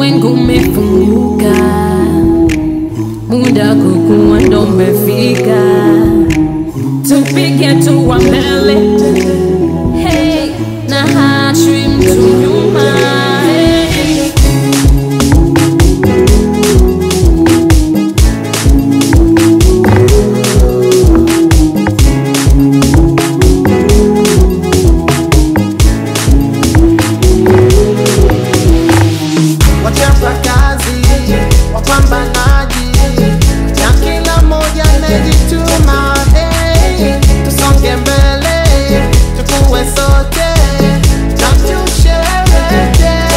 ulimwengu umefunguka, muda kukua ndo umefika, tupige hatua mbele, hey, na hachwi mtu nyuma hey. wachapa kazi, wapambanaji, na kila mmoja anajituma. Hey, tusonge mbele, tukue sote na tusherehekee.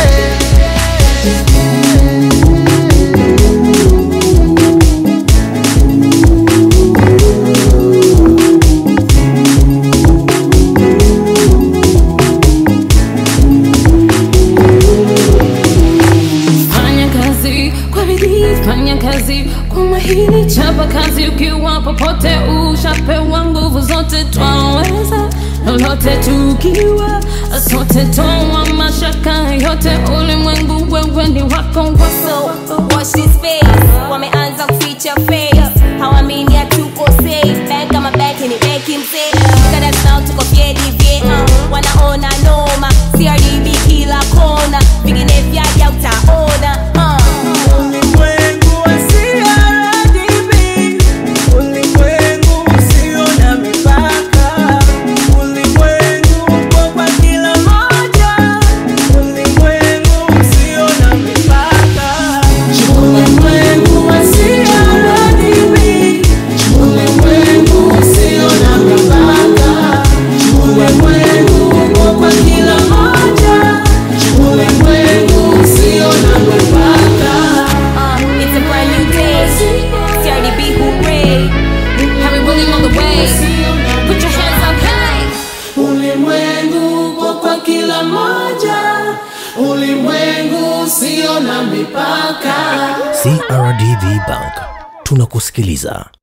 Fanya kazi kwa bidii, fanya kazi kwa mahiri, chapa kazi ukiwa popote, ushapewa nguvu zote, twaweza lolote tukiwa sote, toa mashaka yote, ulimwengu wewe ni wako wako So watch this space, wameanza kuficha face, hawamini hatuko safe. Bank kama bank ni banki mzee, kada tunao tuko vyedi vye, uh, wanaona noma, CRDB kila kona, vingine vyaja utaona uh. Ulimwengu wa CRDB, ulimwengu usio na mipaka, ulimwengu uko kwa kila moja, ulimwengu usio na mipaka. Ulimwengu wa CRDB, ulimwengu usio na mipaka, ulimwengu uko kwa kila moja, ulimwengu usio na mipaka. Uh, it's a brand new day. CRDB hooray. Harry William on the way. Put your hands up high. Ulimwengu uko kwa kila moja, ulimwengu usio na mipaka. CRDB Bank tunakusikiliza.